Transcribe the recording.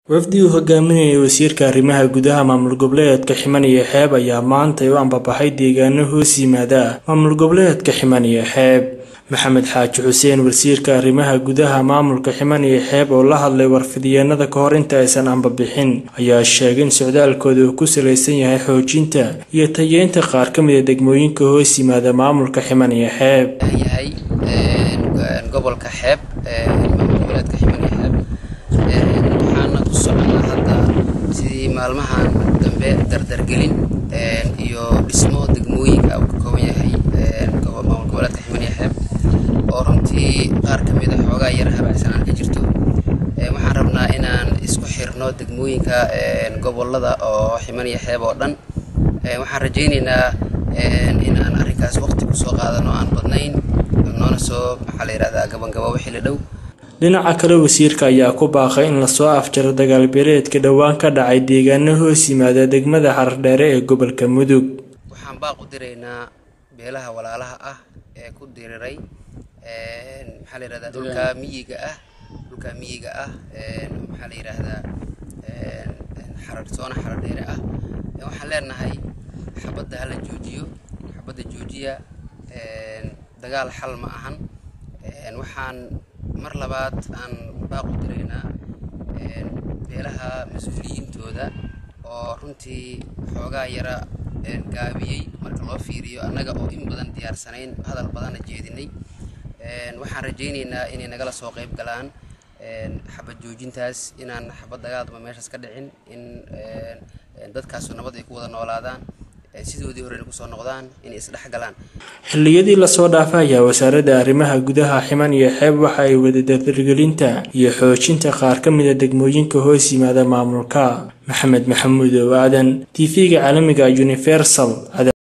Wafdi uu hogaaminayay Wasiirka Arrimaha Gudaha Maamul Goboleedka Ximan iyo Xeeb ayaa maanta u ambabaxay deegaano hoos yimaada maamul goboleedka Ximan iyo Xeeb. Maxamed Xaaji Xuseen Wasiirka Arrimaha Gudaha Maamulka Ximan iyo Xeeb oo la hadlay warfidyeennada ka hor inta aysan ambabixin ayaa sheegay in socdaalkooda uu ku saleysan yahay xoojinta iyo tayeynta qaar ka mid ah degmooyinka hoos yimaada maamulka Ximan iyo Xeeb. yahay gobolka xeeb maamul goboleedka ximan iyo xeeb waxaana ku soconaa hadda sidii maalmahan dambe dardargelin iyo dhismo degmooyinka uu ka kooban yahay maamul goboleedka ximan iyo xeeb oo runtii qaar ka mid a xoogaa yar habacsanaan ka jirto waxaan rabnaa inaan isku xirno degmooyinka gobolada oo ximan iyo xeeb oo dhan waxaan rajaynaynaa in aan arrinkaas waqti kusoo qaadano aan badnayn noona soo maxaa la yidhahdaa gabangabo wixii la dhow dhinaca kale wasiirka ayaa ku baaqay in lasoo afjaro dagaal beeleedka dhowaan ka dhacay deegaano hoos yimaada degmada xardheere ee gobolka mudug waxaan baaq u diraynaa beelaha walaalaha ah ee ku diriray maxaa la yidhahdaa dhulka miyiga ah dhulka miyiga ah maxaa la yidhaahdaa xarar soona xaradheere ah waxaan leenahay xabadda hala joojiyo xabadda joojiya dagaal xal ma ahan waxaan mar labaad aan baaq u diraynaa beelaha mas-uuliyiintooda oo runtii xoogaa yara gaabiyey marka loo fiiriyo annaga oo in badan diyaarsanayn hadal badanna jeedinay waxaan rajaynaynaa inay nagala soo qayb galaan xabad joojintaas inaan xabad dagaaldama meeshaas ka dhicin in dadkaasu nabad ay ku wada noolaadaan sidoodii horena kusoo noqdaan inay isdhex galaan xilliyadii lasoo dhaafay ayaa wasaaradda arrimaha gudaha ximan iyo xeeb waxa ay wada dardargelinta iyo xoojinta qaar ka mid a degmooyinka hoos yimaada maamulka maxamed maxamuud oo aadan tv-ga caalamiga universal